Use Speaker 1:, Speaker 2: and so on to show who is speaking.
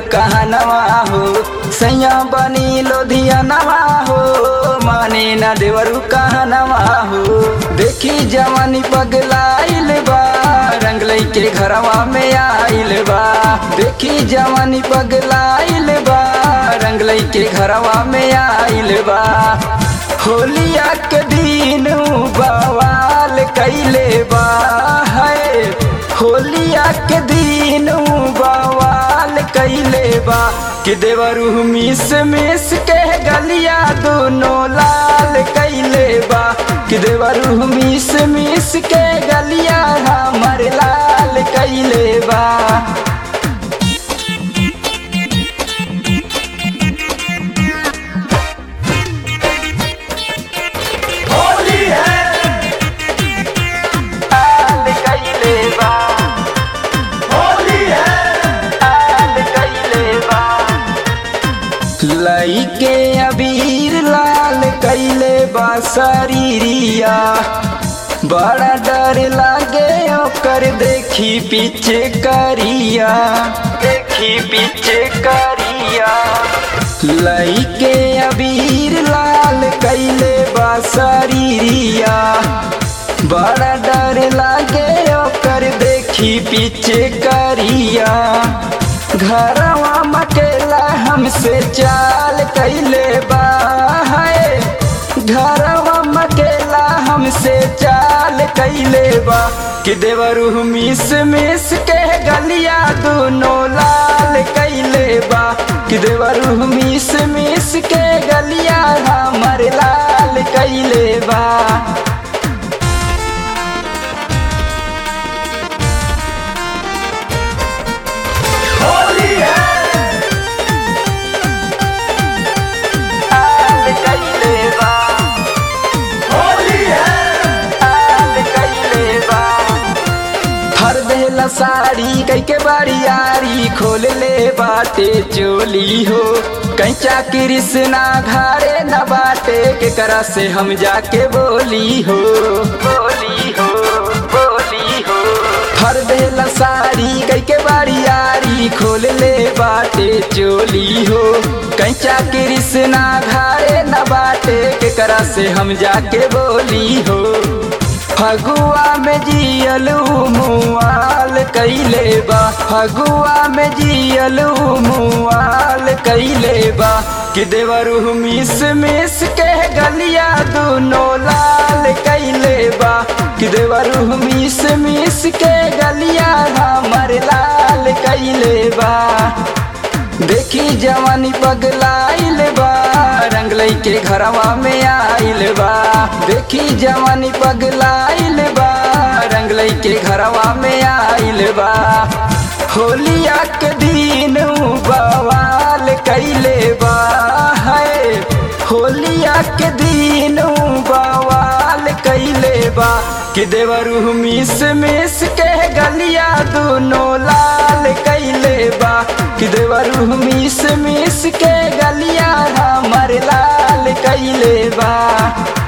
Speaker 1: कहनवा हो सैया बनी लोधियनवा हो माने न देवरू कहनवा हो देखी जवानी पगलाइल बा रंग के घरवा में आइल बा देखी जवानी पगलाइल बा रंग के घरवा में आइल बा होलिया के दिन बवाल कैले बा है होलिया के दिन बवाल कैले बा कि देवरू मिस मिस के गलिया दोनों लाल कैले बा कि देवरू मिस मिस के गलिया हमर लाल कैले बा
Speaker 2: होली है
Speaker 1: लाल कैले बा
Speaker 2: होली है
Speaker 1: लाल कैले बा लइके अबीर लाल कैले बा शरीरिया बड़ा डर लागे ओकर देखी पीछे करिया देखी पीछे करिया लइके अबीर लाल कैले बा शरीरिया बड़ा डर लागे ओकर देखी पीछे करिया घरवा मकेला हमसे चाल कैले बा है घरवा मकेला हमसे चाल कैले बा कि देवरू मिस मिस के गलिया दोनों लाल कैले बा कि देवरू मिस मिस के गलिया हमर लाल कैले बा
Speaker 2: होली है
Speaker 1: लाल कैले बा
Speaker 2: होली है
Speaker 1: लाल कैले बा हर देला साड़ी कई के बारियारी खोल ले बाटे चोली हो कैचा कृष्णा घारे न बाटे के करा से हम जाके बोली हो बोली हो बोली हो हर देला साड़ी कई के बारियारी खोल ले बाटे चोली हो कैचा कृष्णा घारे न बाटे के करा से हम जाके बोली हो फगुआ में जियलू मुआल कैले बा फगुआ में जियलू मुआल कैले बा कि देवरू मिस मिस के गलिया दोनों लाल कैले बा कि देवरू मिस मिस के गलिया हमर लाल कैले बा देखी जवानी पगलाइल बा रंग के घरवा में आइल बा देखी जवानी पगलाइल बा रंग के घरवा में आइल बा होलिया के दिन बवाल कैले बा है होलिया के दिन बवाल कैले बा कि देवरू मिस मिस के गलिया दोनों लाल कैले बा कि देवरू मिस मिस के गलिया हमर लाल कैले बा